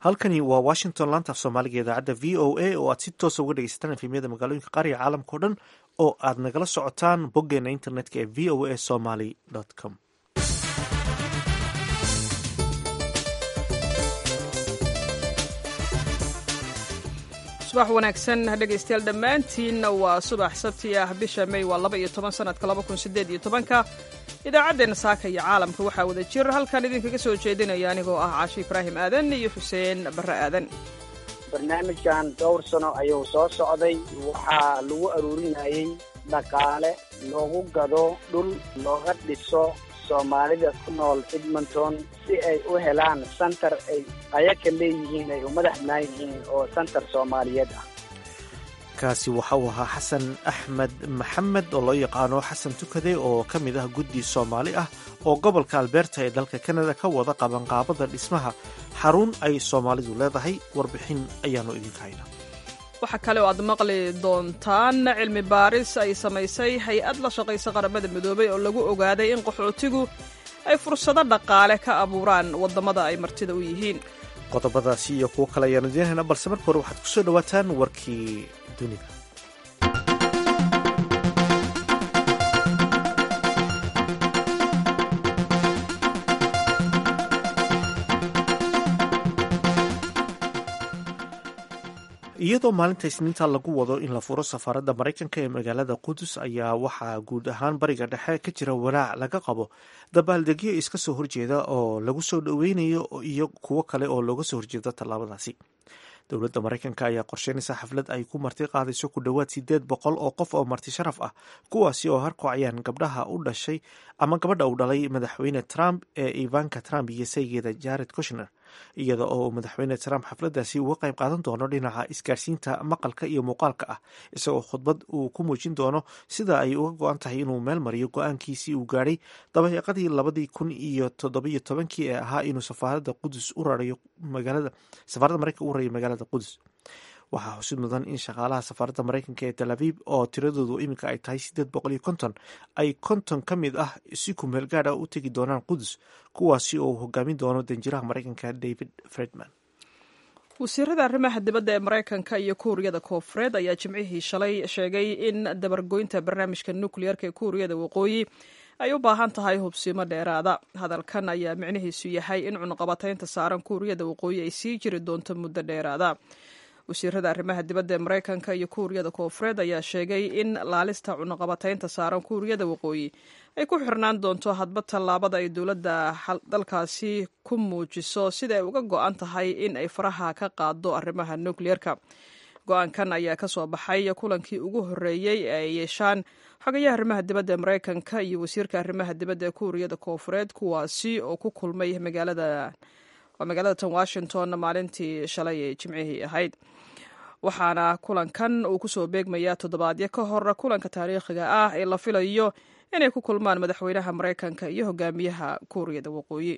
halkani waa washington laanta af soomaaliga idaacadda v o a oo aad si toosa uga dhegeysataan efemyada magaalooyinka qaariga caalamka o dhan oo aad nagala socotaan boggeena internetka ee v o a somaly com subax wanaagsan dhegaystayaal dhammaantiinna waa subax sabti ah bisha may waa laba iyo toban sanadka laba kun sideed iyo tobanka idaacaddeenna saaka iyo caalamka waxaa wada jir halkan idinkaga soo jeedinaya anigoo ah caashi ibraahim aadan iyo xuseen barre aadan barnaamijkan dhowr sano ayuu soo socday waxaa lagu aruurinayey dhaqaale loogu gado dhul looga dhiso soomaalida ku nool edmonton si ay u helaan santar ay ayaka leeyihiin ay u madax banaan yihiin oo santar soomaaliyeed ah kaasi waxa uu ahaa xasan axmed maxamed oo loo yaqaano xasan tukade oo ka mid ah guddi soomaali ah oo gobolka alberta ee dalka kanada ka wada qabanqaabada dhismaha xarun ay soomaalidu leedahay warbixin ayaanu idinka haynaa waxaa kale oo aad maqli doontaan cilmi baaris ay samaysay hay-ad la shaqaysa qaramada midoobay oo lagu ogaaday in qaxootigu ay fursado dhaqaale ka abuuraan waddamada ay martida u yihiin qodobadaasi iyo kuwo kale ayaanu idiin haynaa balse marka hore waxaad kusoo dhawaataan warkii dunida iyadoo maalinta isniinta lagu wado in la furo safaaradda maraykanka ee magaalada qudus ayaa waxaa guud ahaan bariga dhexe ka jira walaac laga qabo dabaaldegyo iska soo horjeeda oo lagu soo dhoweynayo iyo kuwo kale oo looga soo horjeeda tallaabadaasi dowladda maraykanka ayaa qorsheynaysa xaflad ay ku marti qaadayso ku dhowaad sideed boqol oo qof oo marti sharaf ah kuwaasi oo harkocayaan gabdhaha u dhashay ama gabadha uu dhalay madaxweyne trump ee ivanka trump iyo saygeeda jared kushner iyada oo madaxweyne trump xafladaasi uga qayb qaadan doono dhinaca isgaarsiinta maqalka iyo muuqaalka ah isagoo khudbad uu ku muujin doono sida ay uga go-an tahay inuu meel mariyo go-aankiisii uu gaadhay dabaeeqadii labadii kun iyo toddobiyo tobankii ee ahaa inuu safaaradda qudus u rarayo magaalada safaaradda maraykanka u rarayo magaalada qudus waxaa xusid mudan in shaqaalaha safaaradda maraykanka ee tel aviv oo tiradoodu iminka ay tahay sideed boqol iyo konton ay konton ka mid ah si kumeel gaad ah u tegi doonaan qudus kuwaasi oo uu hogaamin doono danjiraha maraykanka david fredman wasiirada arrimaha dibadda ee maraykanka iyo kuuriyada koofureed ayaa jimcihii shalay sheegay in dabargoynta barnaamijka nukliyeerka ee kuuriyada waqooyi ay u baahan tahay hubsimo dheeraada hadalkan ayaa micnihiisu yahay in cunuqabataynta saaran kuuriyada waqooyi ay sii jiri doonto muddo dheeraada wasiirada arrimaha dibadda ee maraykanka iyo kuuriyada koofureed ayaa sheegay in laalista cunuqabataynta saaran kuuriyada waqooyi ay ku xirnaan doonto hadba tallaabada ay dowladda dalkaasi ku muujiso sida ay uga go-an tahay in ay faraha ka qaado arrimaha nukliyeerka go-aankan ayaa ka soo baxay kulankii ugu horreeyey ee ay yeeshaan xogayaha arrimaha dibadda ee maraykanka iyo wasiirka arrimaha dibadda ee kuuriyada koofureed kuwaasi oo ku kulmay magaalada waa magaalada tan washington maalintii shalay ee jimcihii ahayd waxaana kulankan uu kusoo beegmayaa toddobaadyo ka hor kulanka taariikhiga ah ee la filayo inay ku kulmaan madaxweynaha maraykanka iyo hogaamiyaha kuuriyada waqooyi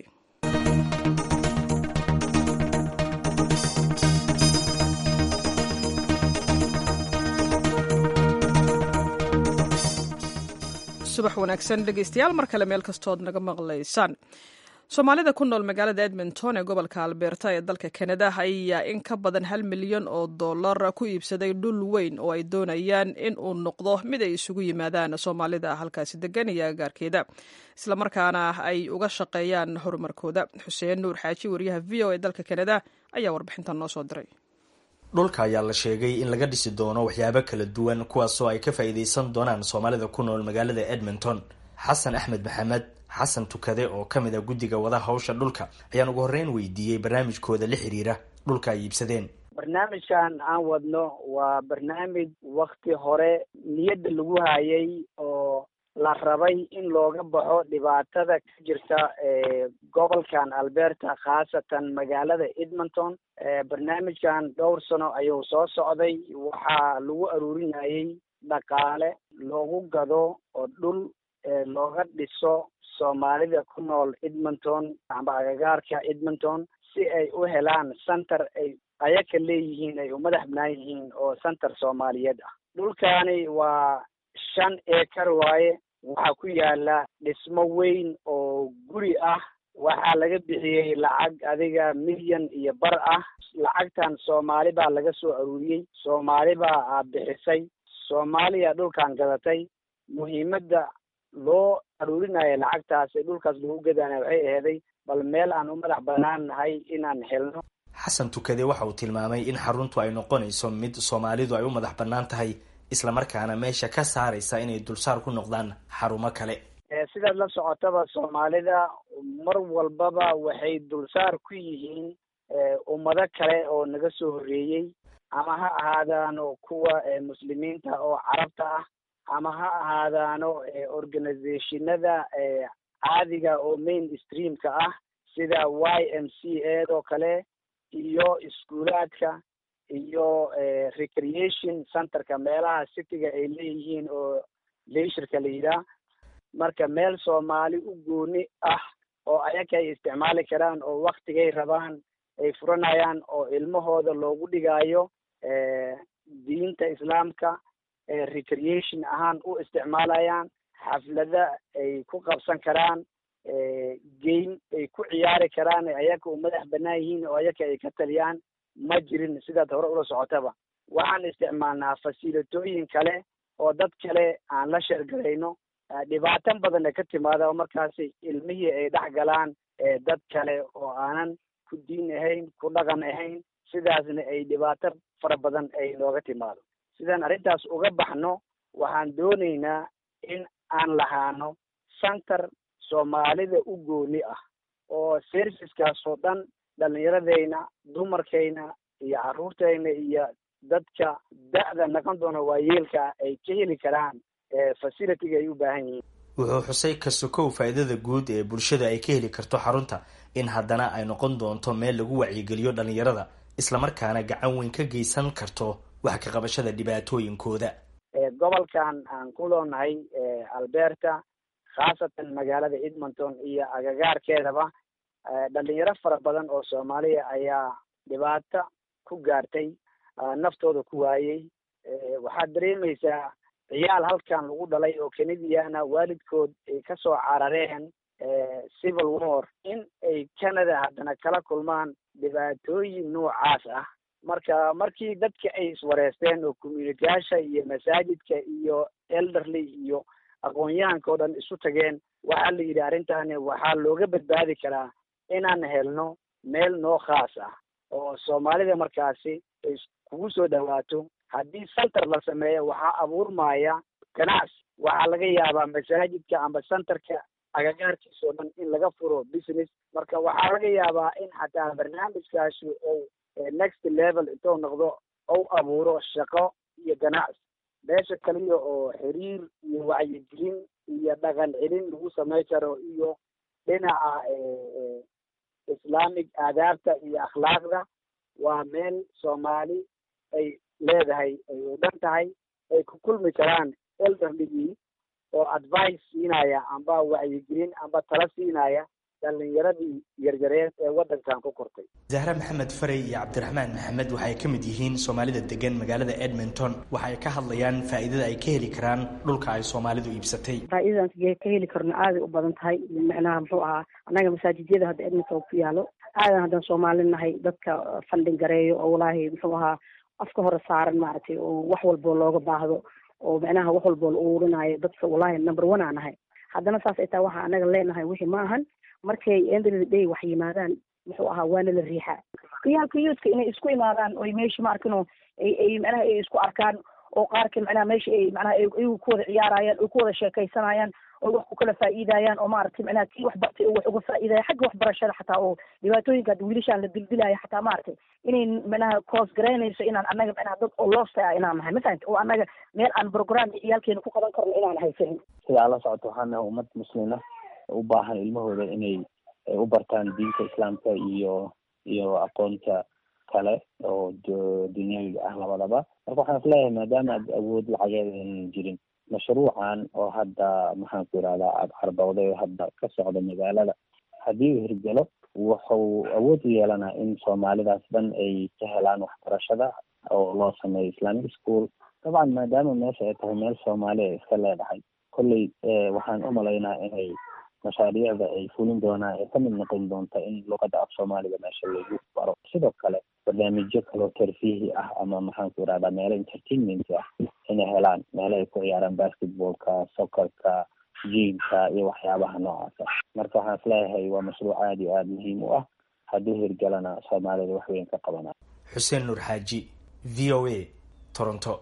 subax wanaagsan dhegeystayaal mar kale meel kastood naga maqlaysaan soomaalida ku nool magaalada edmonton ee gobolka alberta ee dalka kanada ayaa in ka badan hal milyan oo dollar ku iibsaday dhul weyn oo ay doonayaan in uu noqdo mid ay isugu yimaadaan soomaalida halkaasi degan iyo agaarkeeda islamarkaana ay uga shaqeeyaan horumarkooda xuseen nuur xaaji wariyaha v o ee dalka kanada ayaa warbixintan noo soo diray dhulka ayaa la sheegay in laga dhisi doono waxyaabo kala duwan kuwaasoo ay ka faa'iidaysan doonaan soomaalida ku nool magaalada edmonton xasan axmed maxamed xasan tukade oo ka mid a guddiga wada hawsha dhulka ayaan ugu horreyn weydiiyey barnaamijkooda la xiriira dhulka ay iibsadeen barnaamijkan aan wadno waa barnaamij wakti hore niyadda lagu hayay oo la rabay in looga baxo dhibaatada ka jirta gobolkan alberta khaasatan magaalada edmonton barnaamijkan dhowr sano ayuu soo socday waxaa lagu aruurinayey dhaqaale loogu gado oo dhul looga dhiso soomaalida ku nool edmonton amba agagaarka edmonton si ay u helaan santar ay ayaka leeyihiin ay u madax banaan yihiin oo santar soomaaliyeed ah dhulkaani waa shan eekar waaye waxaa ku yaala dhismo weyn oo guri ah waxaa laga bixiyey lacag adiga milyan iyo bar ah lacagtan soomaali baa laga soo aruuriyey soomaali baa bixisay soomaaliya dhulkan gadatay muhiimadda loo aruurinayo lacagtaas ee dhulkaas lagu gadana waxay aheeday bal meel aan u madax banaan nahay inaan helno xasan tukade waxa uu tilmaamay in xaruntu ay noqonayso mid soomaalidu ay u madax bannaan tahay islamarkaana meesha ka saaraysa inay dulsaar ku noqdaan xarumo kale sidaad la socotaba soomaalida mar walbaba waxay dulsaar ku yihiin ummado kale oo naga soo horreeyey ama ha ahaadaano kuwa muslimiinta oo carabta ah ama ha ahaadaano organizationada caadiga oo main streamka ah sida y m c a oo kale iyo iskuulaadka iyo recreation centerka meelaha cityga ay leeyihiin oo leishurka la yidhaah marka meel soomaali u gooni ah oo ayaga ay isticmaali karaan oo waktigay rabaan ay furanayaan oo ilmahooda loogu dhigaayo diinta islaamka recreation ahaan u isticmaalayaan xaflada ay ku qabsan karaan game ay ku ciyaari karaan ayaga u madax banaan yihiin oo ayaga ay ka taliyaan ma jirin sidaad hore ula socotaba waxaan isticmaalnaa fasiilatooyin kale oo dad kale aan la sheergarayno dhibaatan badanna ka timaada oo markaasi ilmihii ay dhex galaan dad kale oo aanan ku diin ahayn ku dhaqan ahayn sidaasna ay dhibaato fara badan ay nooga timaado sidaan arrintaas uga baxno waxaan doonaynaa in aan lahaano center soomaalida u gooni ah oo serviceskaas oo dhan dhalinyaradeyna dumarkayna iyo carruurtayna iyo dadka da-da naqon doona waayeelka ay ka heli karaan facilityga ay u baahan yihiin wuxuu xusay ka sokow faa'iidada guud ee bulshada ay ka heli karto xarunta in haddana ay noqon doonto meel lagu wacyigeliyo dhalinyarada islamarkaana gacan weyn ka geysan karto wax ka qabashada dhibaatooyinkooda gobolkan aan ku loonahay alberta khaasatan magaalada edmonton iyo agagaarkeedaba dhalinyaro fara badan oo soomaaliya ayaa dhibaato ku gaartay naftooda ku waayey waxaad dareemaysaa ciyaal halkan lagu dhalay oo canadiana waalidkood ay kasoo carareen civil war in ay canada haddana kala kulmaan dhibaatooyin noocaas ah marka markii dadka ay iswareysteen oo communitiyaasha iyo masaajidka iyo elderly iyo aqoon-yahanka oo dhan isu tageen waxaa la yidhi arrintani waxaa looga badbaadi karaa inaan helno meel noo khaas ah oo soomaalida markaasi ay kugu soo dhawaato haddii center la sameeyo waxaa abuurmaya ganacsi waxaa laga yaabaa masaajidka amba centerka agagaarkiisa oo dhan in laga furo business marka waxaa laga yaabaa in xataa barnaamijkaasi ou next level intuu noqdo ou abuuro shaqo iyo ganacsi meesha kaliya oo xiriir iyo wacyigelin iyo dhaqan celin lagu samay karo iyo dhinaca islamic aadaabta iyo akhlaaqda waa meel soomaali ay leedahay ay u dhan tahay ay ku kulmi karaan elderligii oo advice siinaya amba wacyigelin amba tala siinaya dhalinyaradii yaryareed ee waddankan ku kortay zahra maxamed farey iyo cabdiraxmaan maxamed waxay ka mid yihiin soomaalida degan magaalada edmonton waxay ka hadlayaan faa'iidada ay ka heli karaan dhulka ay soomaalidu iibsatay faa'iidadaas ka heli karno aaday u badan tahay macnaha muxuu ahaa annaga masaajidyada hadda edmonton ku yaalo aadan haddaan soomaali nahay dadka funding gareeyo oo walaahi muxuu ahaa afka hore saaran maaragtay oo wax walboo looga baahdo oo macnaha wax walboo la uurinayo dadka wallahi number one aan nahay haddana saas ay tahay waxa anaga leenahay wixii ma ahan markay end of the day wax yimaadaan muxuu ahaa waana la riixaa kiyaalka youthka inay isku imaadaan oy meesha ma arkino ay ay macnaha ay isku arkaan oo qaarka macnaha meesha ay macnaha iyagu ku wada ciyaarayaan oo ku wada sheekaysanayaan oo wax ku kala faa'iidayaan oo maaragtay macnaha kii wax bartay oo wax uga faa'iidaya xagga waxbarashada xataa oo dhibaatooyinka hadda wiilashaan la dildilaya xataa maaragtay inay macnaha coos garaynayso inaan annaga macnaha dad oo loosta ah inaan nahay mafahanta oo annaga meel aan program ciyaalkeena ku qaban karno inaan haysanin sidaa la socoto waxaan nahay ummad muslima u baahan ilmahooda inay u bartaan diinta islaamka iyo iyo aqoonta kale oo dunyawiga ah labadaba marka waxaan is leeyahay maadaama ad awood lacageed aynan jirin mashruucan oo hadda maxaan ku yidhahdaa aada carbowday oo hadda ka socda magaalada haddii uu hirgelo wuxuu awood u yeelanaa in soomaalidaas dhan ay ka helaan waxbarashada oo loo sameeyo islamic school dabcan maadaama meesha ay tahay meel soomaali ay iska leedahay kolley waxaan umalaynaa inay mashaariicda ay fulin doonaan ee kamid noqon doonta in luqadda af soomaaliga meesha lagu baro sidoo kale barnaamijyo kaloo tarfiihi ah ama maxaanku irahdaa meelo entertainment ah inay helaan meelo ay ku ciyaaraan basketballka soccerka jiimka iyo waxyaabaha noocaasa marka waxaan isleeyahay waa mashruuc aada iyo aada muhiim u ah hadduu hirgalana soomaalida wax weyn ka qabana xuseen nuur xaaji v o a toronto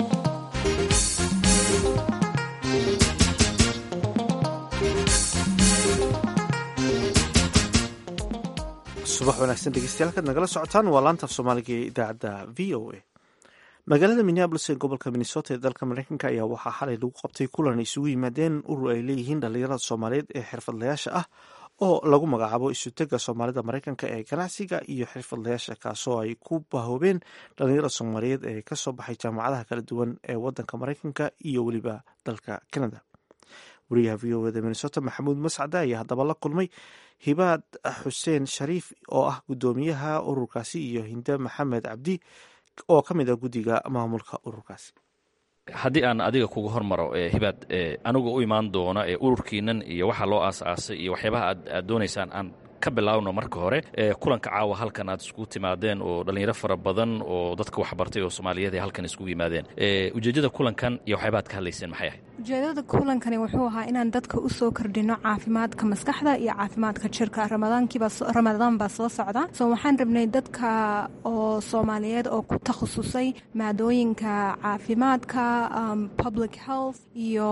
subax wanaagsan dhegeystayaal kaad nagala socotaan waa laantaaf soomaaliga ee idaacadda v o a magaalada minneabolis ee gobolka minnesota ee dalka mareykanka ayaa waxaa xalay lagu qabtay kulan isugu yimaadeen urur ay leeyihiin dhalinyarada soomaaliyeed ee xirfadlayaasha ah oo lagu magacaabo isutega soomaalida mareykanka ee ganacsiga iyo xirfadlayaasha kaasoo ay ku bahoobeen dhalinyarada soomaaliyeed ee kasoo baxay jaamacadaha kala duwan ee wadanka mareykanka iyo weliba dalka canada wariyaha v o eda minnesota maxamuud mascade ayaa haddaba la kulmay hibaad xuseen shariif oo ah guddoomiyaha ururkaasi iyo hinde maxamed cabdi oo ka mid ah guddiga maamulka ururkaasi haddii aan adiga kuga hormaro hibaad anigu u imaan doono ururkiinan iyo waxa loo aas-aasay iyo waxyaabaha aad doonaysaan aan ka bilaawno marka hore kulanka caawa halkan aad iskugu timaadeen oo dhallinyaro fara badan oo dadka waxbartay oo soomaaliyeed ay halkan iskugu yimaadeen ujeeddada kulankan iyo waxyaabaha ad ka hadlayseen maxay ahayd ujeedada kulankani wuxuu ahaa inaan dadka u soo kordhino caafimaadka maskaxda iyo caafimaadka jirka ramadaan baa soo socda so waxaan rabnay dadka oo soomaaliyeed oo ku takhasusay maadooyinka caafimaadka public health iyo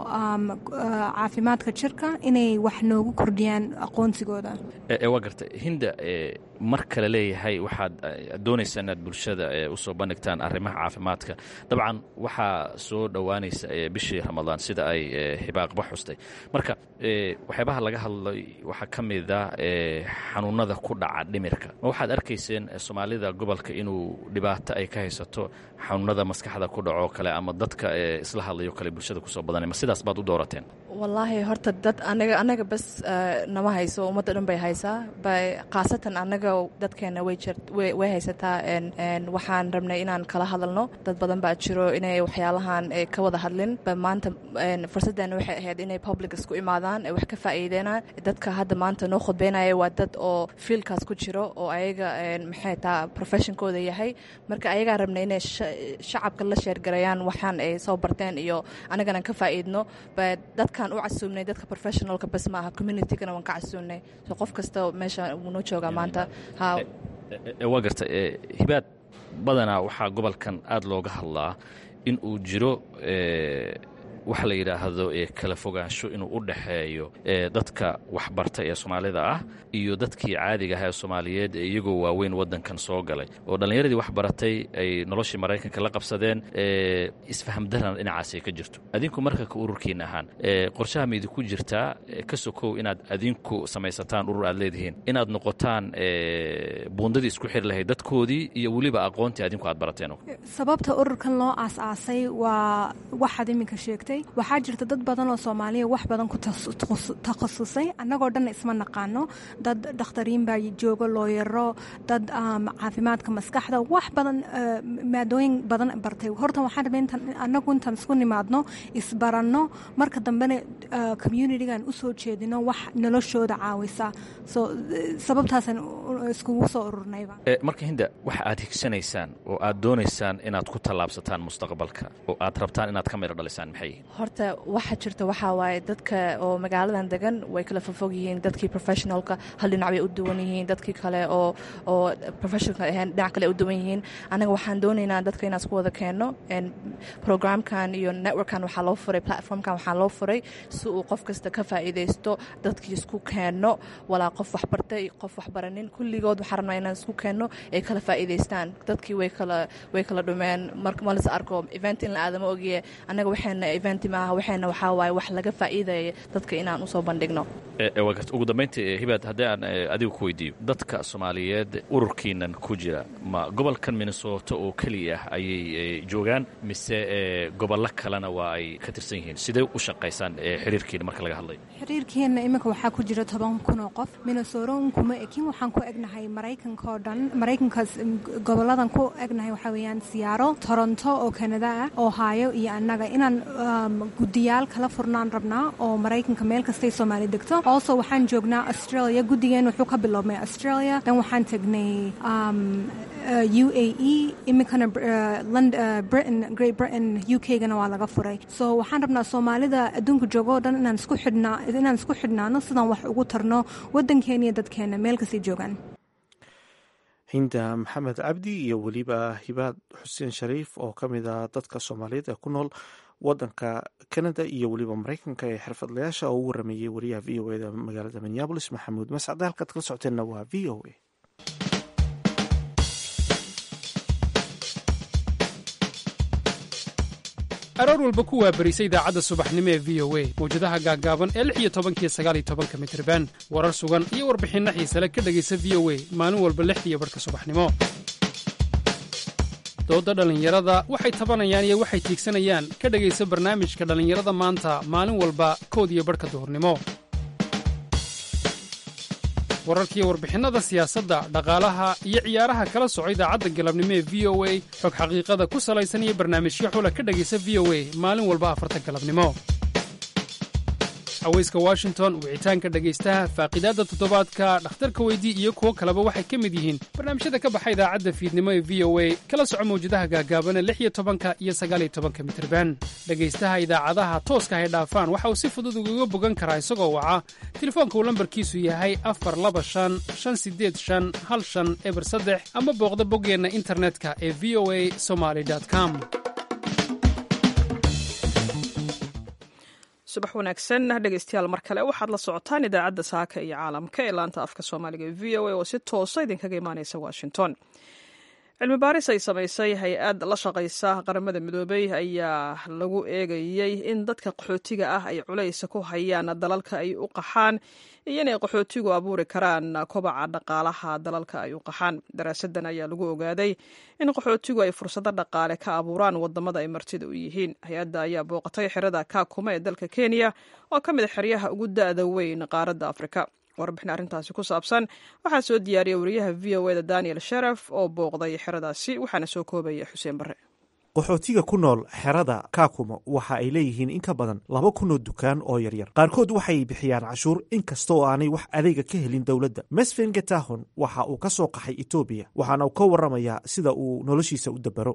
caafimaadka jirka inay wax noogu kordhiyaan aqoonsigooda waa garta hinda mar kale leeyahay waxaad doonaysaa inaad bulshada usoo bandhigtaan arrimaha caafimaadka dabcan waxaa soo dhowaanaysa bishii ramadaan sida ay hibaaqba xustay marka waxyaabaha laga hadlay waxaa ka mid ah xanuunada ku dhaca dhimirka ma waxaad arkayseen soomaalida gobolka inuu dhibaato ay ka haysato xanuunada maskaxda ku dhaco kale ama dadka isla hadlayo kale bulshada kusoo badanay ma sidaas baad u doorateen wallaahi horta dad anaga anaga bas nama hayso ummadda dhan bay haysaa khaasatan anaga dadkeena way haysataa waxaan rabnay inaan kala hadalno dad badan baa jiro inay waxyaalahan ka wada hadlin maanta fursaddeena waxay ahayd inay public isku imaadaan wax ka faa'iideenaan dadka hadda maanta noo khudbeynaya waa dad oo fiilkaas ku jiro oo ayaga maxay taa professionkooda yahay marka ayagaa rabnay inay shacabka la sheergarayaan waxaan ay soo barteen iyo anagana ka faa'iidno dadkan u casuumnay dadka professionalka bas maaha communitygana waan ka casuumnay so qof kasta meesha wuu noo joogaa maanta waa garta hibaad badanaa waxaa gobolkan aada looga hadlaa in uu jiro waxa la yidhaahdo kala fogaansho inuu u dhexeeyo dadka waxbarta ee soomaalida ah iyo dadkii caadiga ah ee soomaaliyeed ee iyagoo waaweyn waddankan soo galay oo dhallinyaradii waxbaratay ay noloshii maraykanka la qabsadeen isfahamdarana dhinacaasay ka jirto adinku marka ka ururkiina ahaan qorshaha ma idinku jirtaa ka sokow inaad adinku samaysataan urur aad leedihiin inaad noqotaan buundadii isku xiri lahayd dadkoodii iyo weliba aqoontii adinku aad barateen sababta ururkan loo aas-aasay waa waxaad iminka sheegtay waxaa jirta dad badan oo soomaaliya wax badan ku takhasusay annagoo dhanna isma naqaano dad dhakhtariin baa joogo looyaro dad caafimaadka maskaxda wax badan maadooyin badan bartay horta waxaan rabay intaan annagu intaan isku nimaadno isbaranno marka dambena communitygan usoo jeedino wax noloshooda caawisa so sababtaasaan iskugu soo ururnayba marka hinda waxa aad higsanaysaan oo aad doonaysaan inaad ku tallaabsataan mustaqbalka oo aad rabtaan inaad ka midho dhalisaan maxay horta waxa jirta waxaa waaye dadka oo magaaladan degan way kala fofog yihiin dadkii professionalka hal dhinac bay u duwan yihiin dadkii kale oo oo professionalka ahayn dhinac kale u duwan yihiin anaga waxaan doonaynaa dadka inaan isku wada keenno programkan iyo networkan waxaa loo furay platformkan waxaa loo furay si uu qof kasta ka faa'iidaysto dadkii isku keenno walaa qof waxbartay qof waxbaranin kulligood waxaa rabnaa inaan isku keenno ay kala faa'iidaystaan dadkii way kala way kala dhumeen marka malis arko event in la aadama ogiye annaga waxayna event maaha waxayna waxaa waaye wax laga faa'iidaya dadka inaan usoo bandhigno ugu dambayntii hibaad haddii aan adiga ku weydiiyo dadka soomaaliyeed ururkiinan ku jira ma gobolkan minnesota oo keliya ah ayay joogaan mise gobollo kalena waa ay ka tirsan yihiin sidee u shaqaysaan xiriirkiina marka laga hadlayo xiriirkeenna iminka waxaa ku jira toban kun oo qof minnesota unkuma ekin waxaan ku egnahay maraykanka oo dhan maraykankaas goboladan ku egnahay waxaa weeyaan siyaaro toronto oo kanada ah ohio iyo annaga inaan guddiyaal kala furnaan rabnaa oo maraykanka meel kastay soomaali degto also waxaan joognaa australia guddigeen wuxuu ka biloobmay australia dan waxaan tagnay u a e iminkana britain great britain u k gana waa laga furay so waxaan rabnaa soomaalida adduunka joogo o dhan inaan isku xidhnaa inaan isku xidhnaano sidaan wax ugu tarno waddankeena iyo dadkeena meel kastay joogaan hinda maxamed cabdi iyo weliba hibaad xuseen shariif oo ka mid a dadka soomaaliyeed ee ku nool wadanka canada iyo weliba mareykanka ee xirfadlayaasha oo u warameeyey wariyaha v o eda magaalada minneabolis maxamuud mascade halkaad kala socoteenna waa v o a aroor walba ku waabarisa idaacadda subaxnimo ee v o a mawjadaha gaaggaaban ee lix iyo tobankiyo sagaal iyo tobanka mitriban warar sugan iyo warbixinno xiisale ka dhegaysa v o a maalin walba lixdiiyo barhka subaxnimo doodda dhallinyarada waxay tabanayaan iyo waxay tiigsanayaan ka dhegaysa barnaamijka dhallinyarada maanta maalin walba kood iyo barhka duhurnimo wararkiiyo warbixinnada siyaasadda dhaqaalaha iyo ciyaaraha kala soco idaacadda galabnimo ee v o a xog xaqiiqada ku salaysan iyo barnaamijyo xula ka dhegaysa v o a maalin walba afarta galabnimo haweyska washington wicitaanka dhegaystaha faaqidaadda toddobaadka dhakhtarka weydii iyo kuwo kaleba waxay ka mid yihiin barnaamijyada ka baxa idaacadda fiidnimo ee v o a kala soco mawjadaha gaagaabana lix iyo tobanka iyo sagaaliyo tobanka mitirban dhegaystaha idaacadaha tooska hay dhaafaan waxa uu si fudud ugaga bogan karaa isagoo waca telefoonka uu lambarkiisu yahay afar laba shan shan sideed shan hal shan eber saddex ama booqda boggeenna internetka ee v o a somaly com subax wanaagsan dhegeystayaal mar kale waxaad la socotaan idaacadda saaka iyo caalamka ee laanta afka soomaaliga ee v o a oo si toosa idinkaga imaaneysa washington cilmi baaris ay samaysay hay-ad la shaqaysa qaramada midoobey ayaa lagu eegayey in dadka qaxootiga ah ay culaysa ku hayaan dalalka ay u qaxaan iyo inay qaxootigu abuuri karaan kobaca dhaqaalaha dalalka ay u qaxaan daraasadan ayaa lagu ogaaday in qaxootigu ay fursado dhaqaale ka abuuraan wadamada ay martida u yihiin hay-adda ayaa booqatay xerada kaakuma ee dalka kenya oo ka mid a xeryaha ugu da-da weyn qaaradda afrika warbixin arrintaasi ku saabsan waxaa soo diyaariyay wariyaha v o eda daniel sharaf oo booqday xeradaasi waxaana soo koobaya xuseen barre qaxootiga ku nool xerada kaakumo waxa ay leeyihiin in ka badan laba kunoo dukaan oo yaryar qaarkood waxay bixiyaan cashuur in kasta oo aanay wax adeega ka helin dowladda mesfen getahon waxa uu ka soo qaxay etoobiya waxaana uu ka warramayaa sida uu noloshiisa u dabaro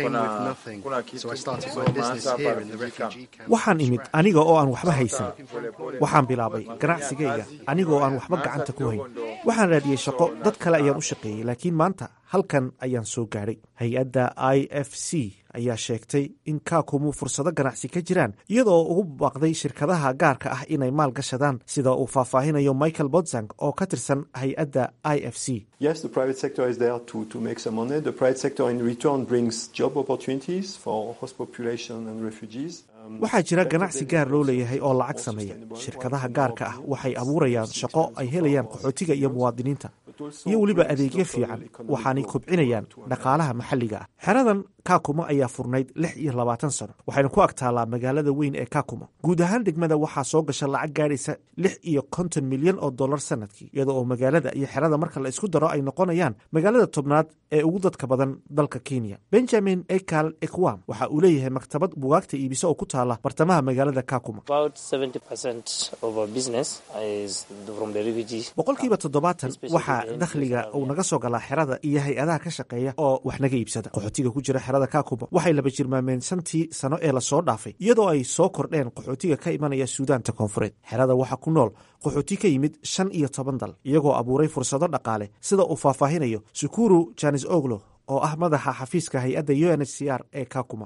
waxaan imid aniga oo aan waxba haysan waxaan bilaabay ganacsigayga aniga oo aan waxba gacanta ku hayn waxaan raadiyey shaqo dad kale ayaan u shaqeeyey laakiin maanta halkan ayaan soo gaadhay hay-adda i f c ayaa sheegtay in kaakumu fursado ganacsi ka jiraan iyadoo ugu baaqday shirkadaha gaarka ah inay maal gashadaan sida uu faahfaahinayo michael bodzang oo ka tirsan hay-adda i f c waxaa jira ganacsi gaar loo leeyahay oo lacag sameeya shirkadaha gaarka ah waxay abuurayaan shaqo ay helayaan qaxootiga iyo muwaadiniinta iyo weliba adeegyo fiican waxaanay kobcinayaan dhaqaalaha maxalliga ah xeradan kaakuma ayaa furnayd lix iyo labaatan sano waxayna ku ag taallaa magaalada weyn ee kaakuma guud ahaan degmada waxaa soo gasha lacag gaadhaysa lix iyo konton milyan oo dollar sanadkii iyada oo magaalada iyo xerada marka la isku daro ay noqonayaan magaalada tobnaad ee ugu dadka badan dalka kenya benjamin ekal ekwam waxa uu leeyahay maktabad bugaagta iibisa oo ku taala bartamaha magaalada kaakuma boqolkiiba toddobaatan waxaa dakhliga uu naga soo galaa xerada iyo hay-adaha ka shaqeeya oo wax naga iibsada qaxootiga ku jira xerada kaakuma waxay laba jirmaameen shantii sano ee lasoo dhaafay iyadoo ay soo kordheen qaxootiga ka imanaya suudaanta koonfureed xerada waxaa ku nool qaxooti ka yimid shan iyo toban dal iyagoo abuuray fursado dhaqaale sida uu faahfaahinayo sukuru janis oglo oo ah madaxa xafiiska hay-adda u n h c r ee kakuma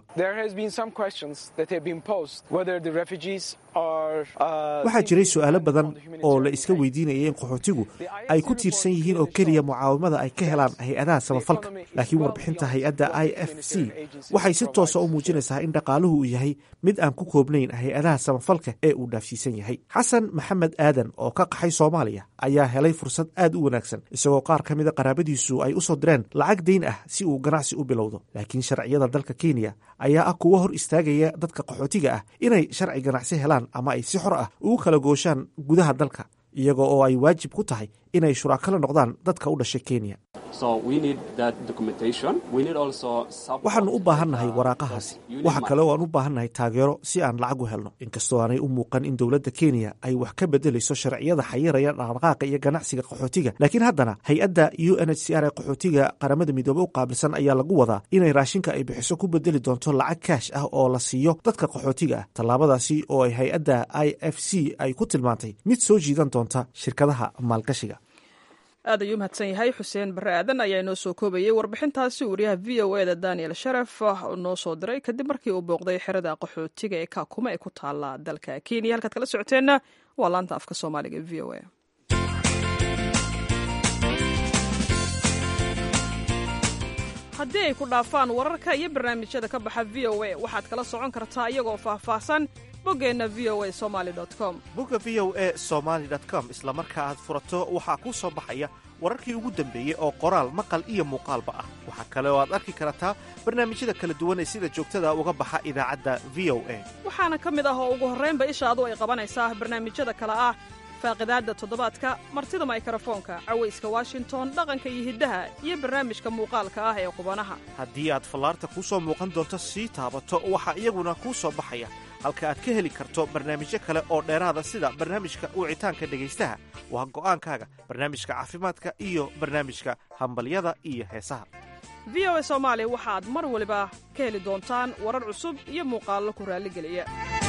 waxaa jiray su-aalo badan oo la iska weydiinayay in qaxootigu ay ku tiirsan yihiin oo keliya mucaawimada ay ka helaan hay-adaha samafalka laakiin warbixinta hay-adda i f c waxay si toosa u muujinaysaa in dhaqaaluhu uu yahay mid aan ku koobnayn hay-adaha samafalka ee uu dhaafsiisan yahay xasan maxamed aadan oo ka qaxay soomaaliya ayaa helay fursad aad u wanaagsan isagoo qaar ka mida qaraabadiisu ay u soo direen lacag dayn ah si uu ganacsi u bilowdo laakiin sharciyada dalka kenya ayaa ah kuwo hor istaagaya dadka qaxootiga ah inay sharci ganacsi helaan ama ay si xor ah ugu kala gooshaan gudaha dalka iyaga oo ay waajib ku tahay inay shuraakala noqdaan dadka u dhashay kenya waxaannu u baahannahay waraaqahaasi waxa kale oo aan u baahannahay taageero si aan lacag u helno inkastoo aanay u muuqan in dowladda kenya ay wax ka bedelayso sharciyada xayiraya dhaqdhaqaaqa iyo ganacsiga qaxootiga laakiin haddana hay-adda u n h c r ee qaxootiga qaramada midoobe u qaabilsan ayaa lagu wadaa inay raashinka ay bixiso ku bedeli doonto lacag kaash ah oo la siiyo dadka qaxootiga ah tallaabadaasi oo ay hay-adda i f c ay ku tilmaantay mid soo jiidan doonta shirkadaha maalgashiga aad ayuu mahadsan yahay xuseen barre aadan ayaa inoo soo koobayey warbixintaasi wariyaha v o e da daniel sharaf noo soo diray kadib markii uu booqday xerada qaxootiga ee kaakuma ee ku taala dalka kenya halkaad kala socoteenna waa laanta afka soomaaliga v o e haddii ay ku dhaafaan wararka iyo barnaamijyada ka baxa v o a waxaad kala socon kartaa iyagoo faahfaahsan boggeenna v o a somaali com bogga v o e somaali com isla marka aad furato waxaa kuu soo baxaya wararkii ugu dambeeyey oo qoraal maqal iyo muuqaalba ah waxaa kale oo aad arki kartaa barnaamijyada kala duwan ee sida joogtada uga baxa idaacadda v o a waxaana ka mid ah oo ugu horraynba ishaadu ay qabanaysaa barnaamijyada kale ah faaqidaadda toddobaadka martida maykarafoonka cawayska washington dhaqanka iyo hiddaha iyo barnaamijka muuqaalka ah ee qubanaha haddii aad fallaarta kuu soo muuqan doonto sii taabato waxaa iyaguna kuu soo baxaya halka aad ka heli karto barnaamijyo kale oo dheeraada sida barnaamijka wicitaanka dhegaystaha waa go'aankaaga barnaamijka caafimaadka iyo barnaamijka hambalyada iyo heesaha v o a soomaali waxaad mar waliba ka heli doontaan warar cusub iyo muuqaallo ku raalligeliya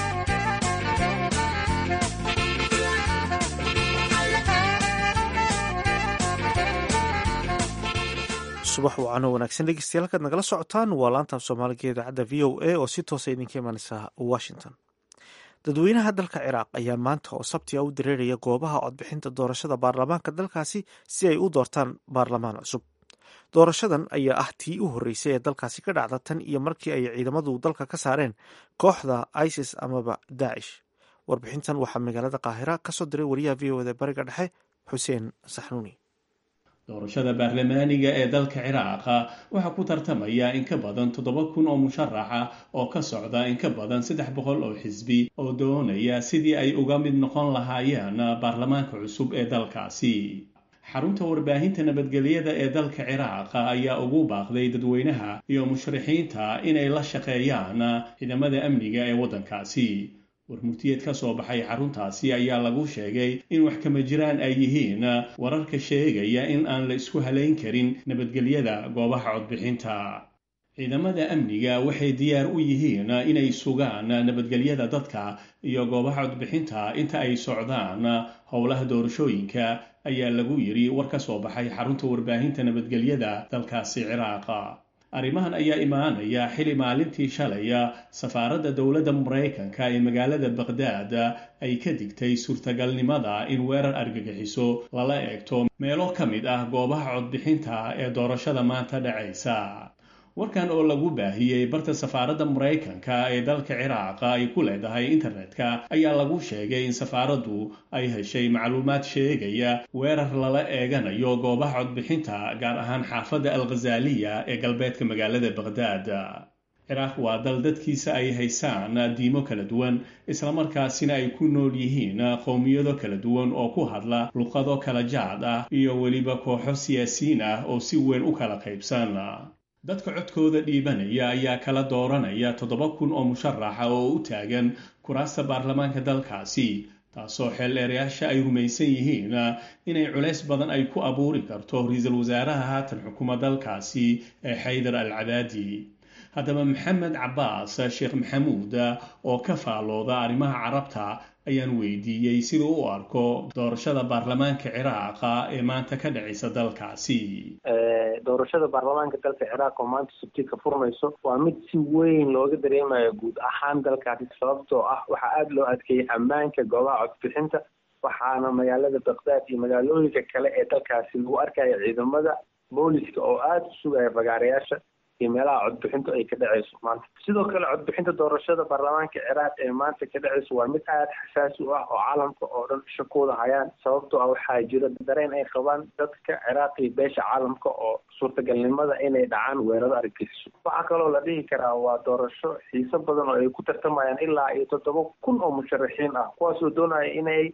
subax wacano wanaagsan dhegeystayaal halkaad nagala socotaan waa laantaaf soomaaliga idaacadda v o a oo si toosa idinka imanaysa washington dadweynaha dalka ciraaq ayaa maanta oo sabti a u dareeraya goobaha codbixinta doorashada baarlamaanka dalkaasi si ay u doortaan baarlamaan cusub doorashadan ayaa ah tii u horreysay ee dalkaasi ka dhacda tan iyo markii ay ciidamadu dalka ka saareen kooxda isis amaba daacish warbixintan waxaa magaalada qaahira kasoo diray wariyaha v o da bariga dhexe xuseen saxnuuni doorashada baarlamaaniga ee dalka ciraaqa waxaa ku tartamaya in ka badan toddoba kun oo musharaxa oo ka socda in ka badan saddex boqol oo xisbi oo doonaya sidii ay uga mid noqon lahaayeen baarlamaanka cusub ee dalkaasi xarunta warbaahinta nabadgelyada ee dalka ciraaqa ayaa ugu baaqday dadweynaha iyo mushrixiinta inay la shaqeeyaan ciidamada amniga ee waddankaasi warmurtiyeed ka soo baxay xaruntaasi ayaa lagu sheegay in wax kama jiraan ay yihiin wararka sheegaya in aan la isku halayn karin nabadgelyada goobaha codbixinta ciidamada amniga waxay diyaar u yihiin inay sugaan nabadgelyada dadka iyo goobaha codbixinta inta ay socdaan howlaha doorashooyinka ayaa lagu yiri war ka soo baxay xarunta warbaahinta nabadgelyada dalkaasi ciraaqa arrimahan ayaa imaanaya xili maalintii shalaya safaaradda dowladda maraykanka ee magaalada baqhdaad ay ka digtay suurtagalnimada in weerar argagixiso lala eegto meelo ka mid ah goobaha codbixinta ee doorashada maanta dhacaysa warkan oo lagu baahiyey barta safaaradda maraykanka ee dalka ciraaqa ay ku leedahay internetka ayaa lagu sheegay in safaaraddu ay heshay macluumaad sheegaya weerar lala eeganayo goobaha codbixinta gaar ahaan xaafadda alkhazaaliya ee galbeedka magaalada baqhdaad ciraaq waa dal dadkiisa ay haysaan diimo kala duwan islamarkaasina ay ku nool yihiin qowmiyado kala duwan oo ku hadla luqado kala jaad ah iyo weliba kooxo siyaasiyiin ah oo si weyn u kala qaybsan dadka codkooda dhiibanaya ayaa kala dooranaya toddoba kun oo musharaxa oo u taagan kuraasta baarlamaanka dalkaasi taasoo xeeldheerayaasha ay rumaysan yihiin inay culays badan ay ku abuuri karto ra-iisul wasaaraha haatan xukuma dalkaasi ee xaydar al cabaadi haddaba maxamed cabaas sheekh maxamuud oo ka faalooda arrimaha carabta ayaan weydiiyey siduu u arko doorashada baarlamaanka ciraaqa ee maanta ka dhacaysa dalkaasi doorashada baarlamaanka dalka ciraaq oo maanta sabti ka furmayso waa mid si weyn looga dareemayo guud ahaan dalkaasi sababtoo ah waxaa aada loo adkeeyey ammaanka goobaha codbixinta waxaana magaalada baqdaad iyo magaalooyinka kale ee dalkaasi lagu arkaya ciidamada booliska oo aada u sugaya bagaarayaasha iyo meelaha codbixintu ay ka dhacayso maanta sidoo kale codbixinta doorashada baarlamaanka ciraaq ee maanta ka dhacayso waa mid aada xasaasi u ah oo caalamka oo dhan isha ku wada hayaan sababtoo ah waxaa jira dareen ay qabaan dadka ciraaq iyo beesha caalamka oo suurtagalnimada inay dhacaan weeraro argagixiso waxaa kaloo la dhihi karaa waa doorasho xiiso badan oo ay ku tartamayaan ilaa iyo toddoba kun oo musharaxiin ah kuwaas oo doonaya inay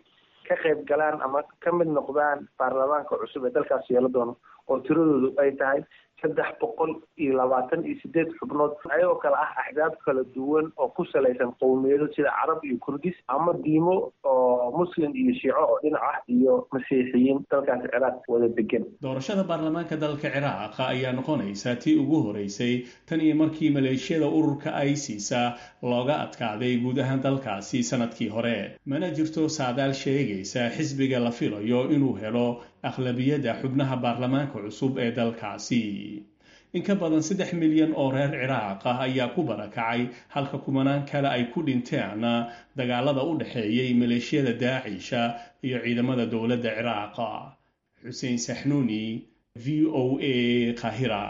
ka qayb galaan ama ka mid noqdaan baarlamaanka cusub ee dalkaas yeelo doono oo tiradoodu ay tahay saddex boqol iyo labaatan iyo sideed xubnood ayagoo kale ah axdaab kala duwan oo ku salaysan qowmiyado sida carab iyo kurdis ama diimo oo muslim iyo shiico oo dhinac ah iyo masiixiyiin dalkaas ciraaq wada degan doorashada baarlamaanka dalka ciraaq ayaa noqonaysa tii ugu horeysay tan iyo markii maleeshiyada ururka isisa looga adkaaday guud ahaan dalkaasi sanadkii hore mana jirto saadaal sheegaysa xisbiga la filayo inuu helo aqlabiyadda xubnaha baarlamaanka cusub ee dalkaasi in ka badan saddex milyan oo reer ciraaq ah ayaa ku barakacay halka kumanaan kale ay ku dhinteen dagaalada u dhexeeyay maleeshiyada daacisha iyo ciidamada dowladda ciraaqa xuseen saxnuuni v o a kahira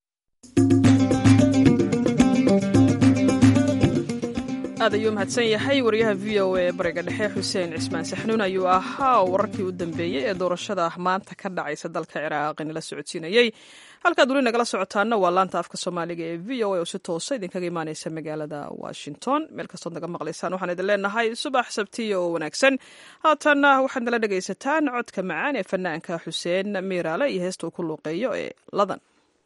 aad ayuu mahadsan yahay wariyaha v o a bariga dhexe xuseen cismaan saxnuun ayuu ahaa oo wararkii u dambeeyey ee doorashada maanta ka dhacaysa dalka ciraaq inala socodsiinayey halkaad weli nagala socotaana waa laanta afka soomaaliga ee v o a oo si toosa idinkaga imaaneysa magaalada washington meel kastood naga maqlaysaan waxaan idin leenahay subax sabtiya oo wanaagsan haatanna waxaad nala dhegaysataan codka macaan ee fanaanka xuseen miiraale iyo heesta uu ku luuqeeyo ee ladan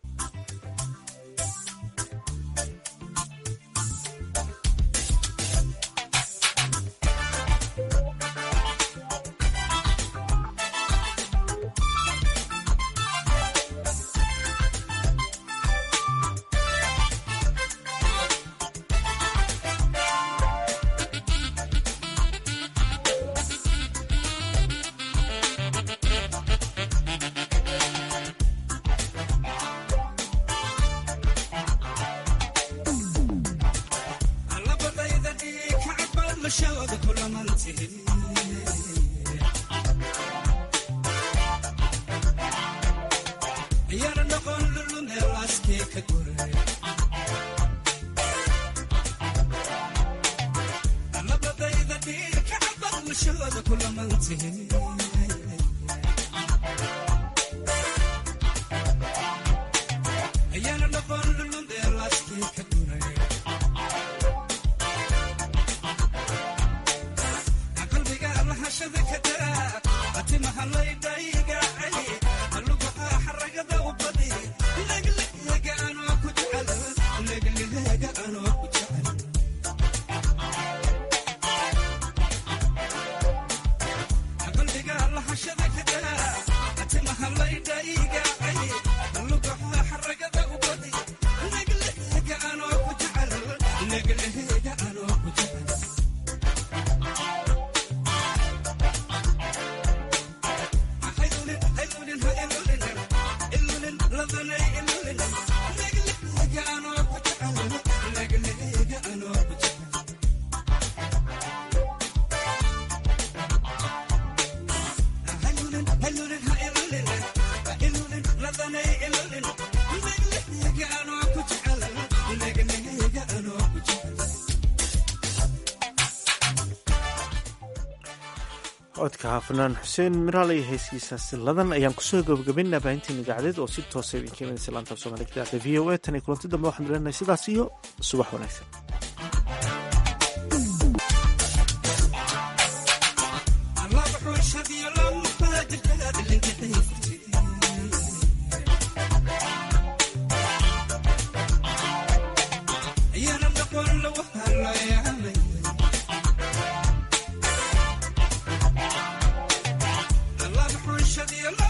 codka fanaan xuseen miraal iyo heeskiisa siladan ayaan kusoo gabagabaynaa baahintiin idaacadeed oo si toosa idinka imanaysa laanta af soomaliga idaacada v o a tan iyo kulanti dambe waxaan leenahay sidaas iyo subax wanaagsan Shut the